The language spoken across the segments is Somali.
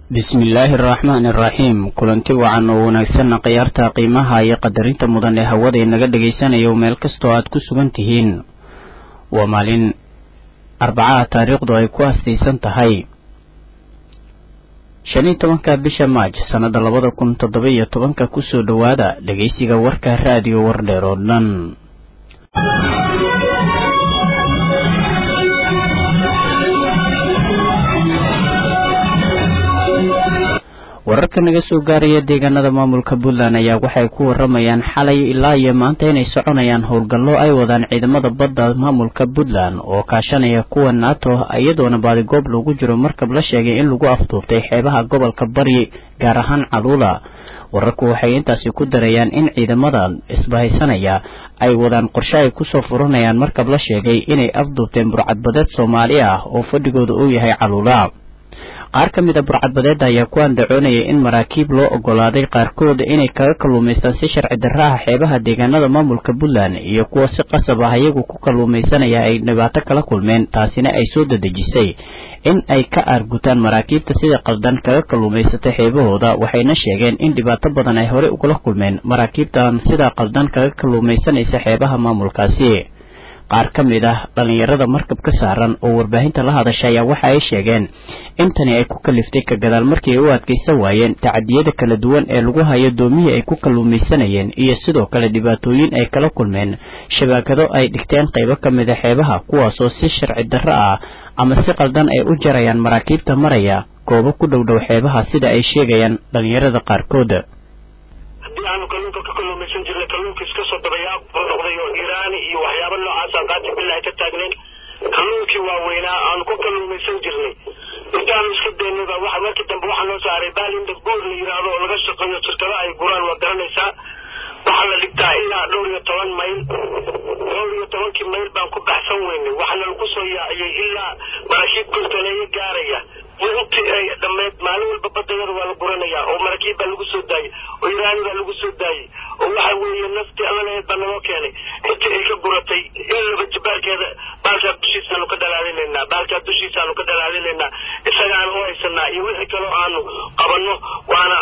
bismillaahi araxmaani araxiim kulanti wacan oo wanaagsanna khiyaarta qiimaha iyo qadarinta mudan ee hawada inaga dhagaysanayo meel kastoo aad ku sugan tihiin waa maalin arbacaha taariikhdu ay ku astaysan tahay shan iyo tobanka bisha maaj sannada labada kun toddoba iyo tobanka kusoo dhowaada dhegaysiga warka raadiyo wardheer oo dhan wararka naga soo gaaraya deegaanada maamulka puntland ayaa waxay ku waramayaan xalay ilaa iyo maanta inay soconayaan howlgallo ay wadaan ciidamada badda maamulka puntland oo kaashanaya kuwa nato iyadoona baadigoob lagu jiro markab la sheegay in lagu afduubtay xeebaha gobolka bari gaar ahaan caluula wararku waxay intaasi ku darayaan in ciidamada isbahaysanaya ay wadaan qorshe ay kusoo furanayaan markab la sheegay inay afduubteen burcadbadeed soomaali ah oo fadhigooda uu yahay caluula qaar ka mid a burcadbadeeda ayaa ku andacoonayay in maraakiib loo ogolaaday qaarkood inay kaga kalluumaystaan si sharci darra ah xeebaha deegaanada maamulka puntland iyo kuwa si qasab ah iyagu ku kalluumaysanaya ay dhibaato kala kulmeen taasina ay soo dadejisay in ay ka aargutaan maraakiibta sida qaldan kaga kalluumaysata xeebahooda waxayna sheegeen in dhibaato badan ay horey ugala kulmeen maraakiibtan sida qaldan kaga kalluumaysanaysa xeebaha maamulkaasi qaar ka mid ah dhallinyarada markab ka saaran oo warbaahinta la hadasha ayaa waxa ay sheegeen in tani ay ku kaliftay ka gadaal markii ay u adkaysan waayeen tacadiyada kala duwan ee lagu hayo doomihii ay ku kalluumaysanayeen iyo sidoo kale dhibaatooyin ay kala kulmeen shabaakado ay dhigteen qaybo ka mid a xeebaha kuwaasoo si sharci darro ah ama si qaldan ay u jarayaan maraakiibta maraya goobo ku dhow dhow xeebaha sida ay sheegayaan dhallinyarada qaarkood haddii aanu kalluunka ka kalluumaysan jirnay kalluunka iska soo dabayaaq buu noqday oo iiraani iyo waxyaaba noocaasaan qaati billahi ka taagnayn kalluunkii waaweynaa aanu ku kalluumaysan jirnay intaanu iska daynayba waxa markii dambe waxaa loo saaray baalinda guur la yidhaahdo oo laga shaqeeyo shirkado ay guraan waa garanaysaa waxaa la dhigtaa ilaa dhowr iyo toban mayl dhowr iyo tobankii mayl baan ku baxsan weynay waxaana lagu soo yaaciyey ilaa maraakiib kontoneeyo gaaraya intii ay dhammeyd maalin walba badayada waa la guranayaa oo maraakiib baa lagu soo daayey oo iraani baa lagu soo daayey oo waxa weeye naftii allaleed baa naloo keenay intii ay ka guratay in laba jabaalkeeda baalkaa dushiisaanu ka dhalaalinaynaa baalkaa dushiisaanu ka dhalaalinaynaa isagaanu u haysanaa iyo wixii kaloo aanu qabanno waana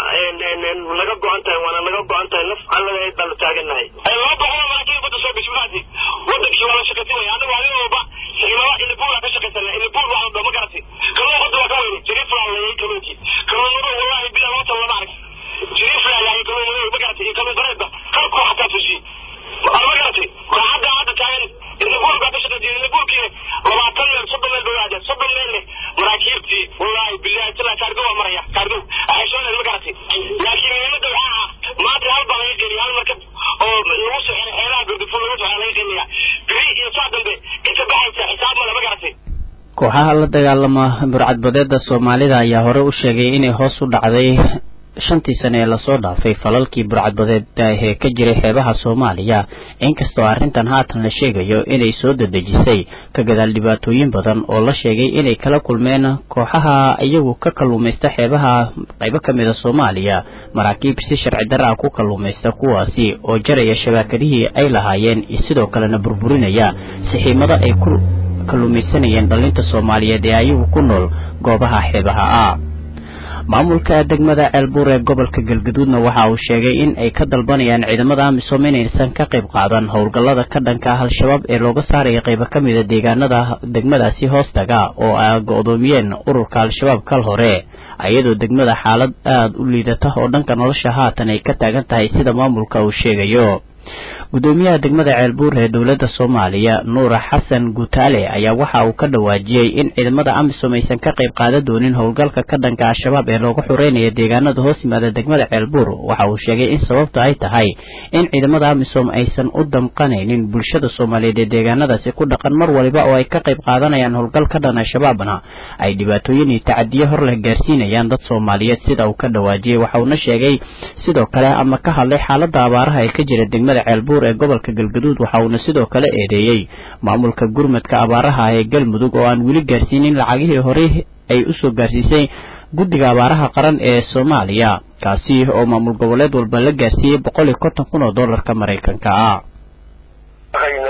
naga go-an tahay waana naga go-an tahay naf allaleed baanu taaganahay laba boqol maraakiib badda soo gashay markaasi wadankii waa la shaqaysanaya anagu adigoba ilaa ilibuula ka shaqaysana ilibuul waa la ma garatay kalluun badda waa ka weynay jiriiflaa layay kalluunkii kalluunmado wallahi bilaa loo tala lama arag jiriiflaa layay kalluunmado ma garatay iyo kalluun bareedba halkuu xataa tusiye ma garatay kooxadda hadda taagan ilibuul baa ka shaqaysay ilibuulkii labaatan meel soddon meel bay aadeen soddon meel leh maraakiibtii wallahi bilahi tala kaargo waa maraya kaargo axayshooneed ma garatay laakiin muhiimada waxaa ah maanta hal baa laga geliya hal markab oo lagu soo xiray xeelaha gordifo lagu soo laga geliya biri iyo saa dambe inta baxaysa xisaab male ma garatay kooxaha la dagaalama burcadbadeeda soomaalida ayaa hore u sheegay inay hoos u dhacday shantii sane ee lasoo dhaafay falalkii burcadbadeed ee ka jiray xeebaha soomaaliya inkastoo arrintan haatan la sheegayo inay soo dadejisay ka gadaal dhibaatooyin badan oo la sheegay inay kala kulmeen kooxaha iyagu ka kalluumaysta xeebaha qaybo ka mid a soomaaliya maraakiib si sharci darra ah ku kalluumaysta kuwaasi oo jaraya shabaakadihii ay lahaayeen sidoo kalena burburinaya sixiimado ay ku kalluumaysanayeen dhallinta soomaaliyeed ee ayagu ku nool goobaha xeebaha ah maamulka degmada ceelbuur ee gobolka galgaduudna waxa uu sheegay in ay ka dalbanayaan ciidamada amisom inaysan ka qayb qaadan howlgallada ka dhanka ah al-shabaab ee looga saaraya qaybo ka mida deegaanada degmadaasi hoostaga oo ay go-doomiyeen ururka al-shabaab kal hore iyadoo degmada xaalad aada u liidata oo dhanka nolosha haatan ay ka taagan tahay sida maamulka uu sheegayo gudoomiyaha degmada ceelbuur ee dowladda soomaaliya nuura xasan guutaale ayaa waxa uu ka dhawaajiyey in ciidamada amisom aysan ka qayb qaadan doonin howlgalka ka dhanka al-shabaab ee looga xureynaya deegaanada hoos yimaada degmada ceelbuur waxa uu sheegay in sababta ay tahay in ciidamada amisom aysan u damqanaynin bulshada soomaaliyeed ee deegaanadaasi ku dhaqan mar waliba oo ay ka qayb qaadanayaan howlgal ka dhan al-shabaabna ay dhibaatooyin iyo tacadiyo hor leh gaarsiinayaan dad soomaaliyeed sida uu ka dhawaajiyey waxa uuna sheegay sidoo kale ama ka hadlay xaalada abaaraha ee ka jira degmada ceelbuur ee gobolka galgaduud waxa uuna sidoo kale eedeeyey maamulka gurmadka abaaraha ee galmudug oo aan weli gaarsiinin lacagihii horey ay usoo gaarsiisay guddiga abaaraha qaran ee soomaaliya kaasi oo maamul goboleed walba la gaarsiiyey boqol iyo konton kun oo dollarka maraykanka ah hayno in maar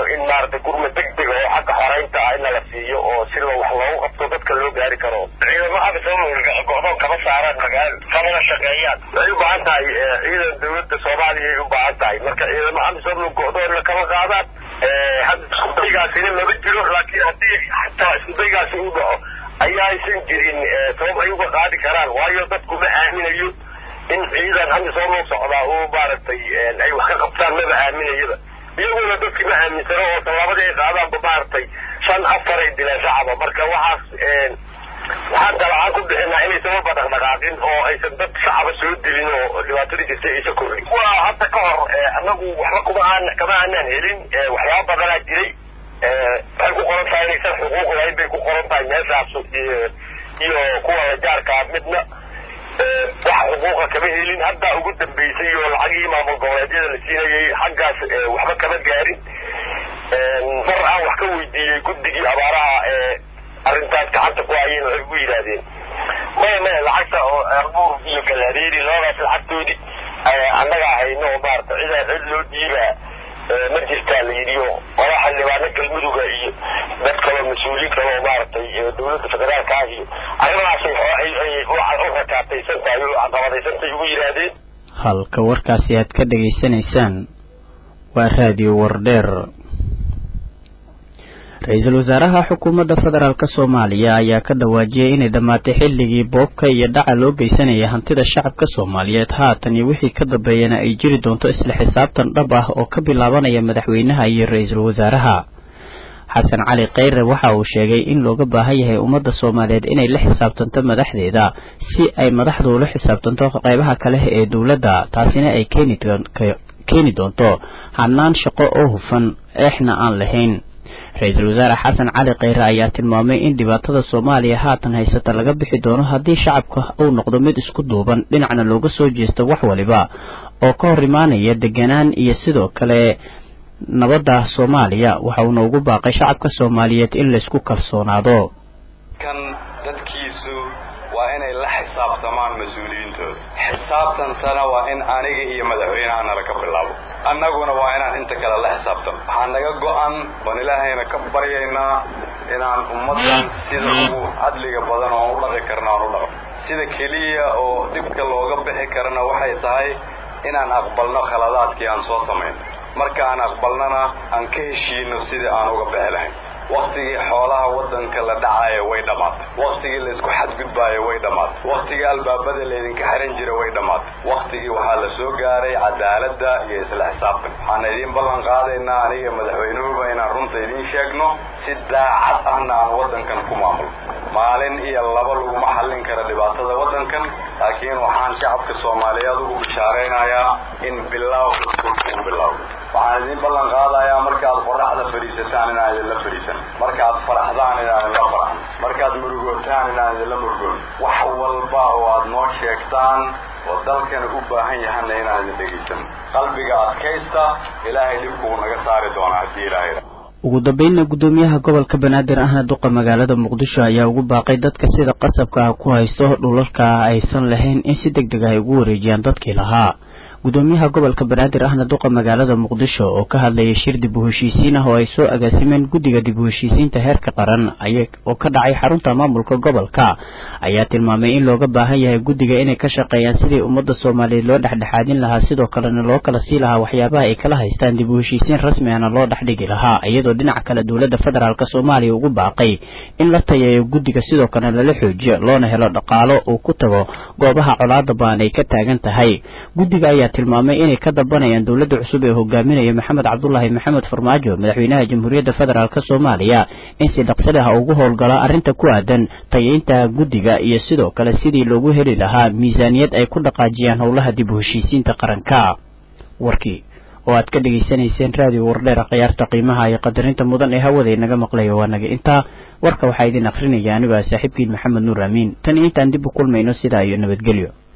maaragtay gurma degdega oo xagga xoreynta ah ina la siiyo oo si wax loogu qabto dadka loo gaari karo ciidamo amisom go-doon kama saaraan magaalo kamana shaqeeyaan waxay u baahan tahay ciidan dawladda soomaaliya ay u baahan tahay marka ciidamo amisom go-doonna kama qaadaan hadda iskudaygaasina lama jiro laakiin haddii xataa iskudaygaasi u dhaco ayaysan jirin sabab ay uga qaadi karaan waayo dadku ma aaminayo in ciidan amisom loo socdaa oo maaragtay ay wax ka qabtaan maba aaminayaba iyaguna dadki ma aaminsano oo tallaabadii ay qaadaanba maaragtay shan afar ay dileen shacaba marka waxaas waxaan dalacaan ku bixinaa inaysan waba dhaqdhaqaaqin oo aysan dad shacaba soo dilin oo dhibaatadii jirtay aysa korrin waa hadda ka hor anagu waxba kuma aan kama aanaan helin waxyaaba badanaa jiray waxay ku qoran tahay inaysan xuquuq lahayn bay ku qoran tahay meeshaas iyo kuwa la jaarkaa midna wax xuquuqa kama helin hadda ugu dambeysay oo lacagii maamul goboleedyada la siinayay xaggaas waxba kama gaarin mar aan wax ka weydiiyey guddigii abaaraha ee arrintaas gacanta ku hayeen waxay ugu yidhaahdeen maya maya lacagta oo erbuur iyo galaareeri labadaas lacagtoodii annagaa hayno oo maarata cida cid loo dhiibaa ma jirtaa la yidhi oo qola xildhibaano galmuduga iyo dad kaloo mas-uuliin kale oo maaragtay dawladda federaalka ah iyo arrimahaasay u rakaataysan tahay oo caqabadaysantay ugu yidhaahdeen halka warkaasi aad ka dhegaysanaysaan waa raadiyo wardheer ra-iisul wasaaraha xukuumadda federaalk soomaaliya ayaa ka dhawaajiyey inay dhammaatay xilligii boobka iyo dhaca loo geysanaya hantida shacabka soomaaliyeed haatan iyo wixii ka dambeeyana ay jiri doonto isla xisaabtan dhab ah oo ka bilaabanaya madaxweynaha iyo ra-iisul wasaaraha xasan cali kheyre waxa uu sheegay in looga baahan yahay ummadda soomaaliyeed inay la xisaabtanto madaxdeeda si ay madaxdu ula xisaabtanto qeybaha kale ee dowladda taasina ay keeni doonto hanaan shaqo oo hufan eexna aan lahayn ra-iisul wasaare xasan cali kheyre ayaa tilmaamay in dhibaatada soomaaliya haatan haysata laga bixi doono haddii shacabka uu noqdo mid isku duuban dhinacna looga soo jeesto wax waliba oo ka hor imaanaya deganaan iyo sidoo kale nabadda soomaaliya waxa uuna ugu baaqay shacabka soomaaliyeed in laysku kalsoonaado kan dadkiisu waa inay la xisaabtamaan mas-uuliyiintooda xisaabtantana waa in aniga iyo madaxweynaha nala ka bilaabo annaguna waa inaan inta kale la xisaabtano waxaa naga go-an oon ilaahayna ka baryaynaa inaan ummaddan sida ugu cadliga badan oon u dhaqi karna aan u dhaqo sida keliya oo dhibka looga bixi karana waxay tahay inaan aqbalno khaladaadkii aan soo samayno marka aan aqbalnana aan ka heshiino sidii aan uga bixi lahayn waktigii xoolaha waddanka la dhacayo way dhammaatay waktigii laysku xadgudbaayo way dhammaatay waktigii albaabada laydinka xiran jira way dhammaatay waktigii waxaa la soo gaaray cadaaladda iyo isla xisaabtan waxaan idiin ballan qaadaynaa aniga madaxweynuhuba inaan runta idiin sheegno si daacad ahna aan waddankan ku maamulo maalin iyo laba laguma xallin kara dhibaatada waddankan laakiin waxaan shacabka soomaaliyeed ugu bishaaraynayaa in bilaaw uu bilaaw waxaan idiin ballan qaadayaa markaad qoraxda fadhiisataan inaan idinla fadhiisan markaad faraxdaan inaan idinla faraxno markaad murugootaan inaan idinla murugoon wax walba oo aad noo sheegtaan oo dalkana u baahan yahana inaan idin dhegaysan qalbiga adkaysta ilaahay dhibkuu naga saari doonaa haddii ilaahay ugu dambeynna guddoomiyaha gobolka banaadir ahna duqa magaalada muqdisho ayaa ugu baaqay dadka sida qasabka ah ku haysto dhulalka aysan lahayn in si deg deg ah ay ugu wareejiyaan dadkii lahaa gudoomiyaha gobolka banaadir ahna duqa magaalada muqdisho oo ka hadlayay shir dib u heshiisiin ah oo ay soo agaasimeen guddiga dib u heshiisiinta heerka qaran oo ka dhacay xarunta maamulka gobolka ayaa tilmaamay in looga baahan yahay guddiga inay ka shaqeeyaan sidii ummadda soomaaliyeed loo dhexdhexaadin lahaa sidoo kalena loo kala sii lahaa waxyaabaha ay kala haystaan dib u heshiisiin rasmi ahna loo dhexdhigi lahaa iyadoo dhinaca kale dowladda federaalk soomaaliya ugu baaqay in la tayeeyo guddiga sidoo kale lala xoojiyo loona helo dhaqaalo uu ku tago goobaha colaada baan ay ka taagan tahay guddiga ayaa tilmaamay inay ka dambanayaan dowladda cusub ee hogaaminaya maxamed cabdulaahi maxamed farmaajo madaxweynaha jamhuuriyadda federaalk soomaaliya in si dhaqsali ah ugu howlgala arrinta ku aadan tayeynta guddiga iyo sidoo kale sidii loogu heli lahaa miisaaniyad ay ku dhaqaajiyaan howlaha dib u heshiisiinta qaranka warkii oo aad ka dhegaysanayseen raadiyo wardheer khiyaarta qiimaha iyo qadarinta mudan ee hawada inaga maqlaya waa naga intaa warka waxaa idin akrinaya anigo ah saaxiibkiin maxamed nuur amiin tan intaan dib u kulmayno sidaa iyo nabadgelyo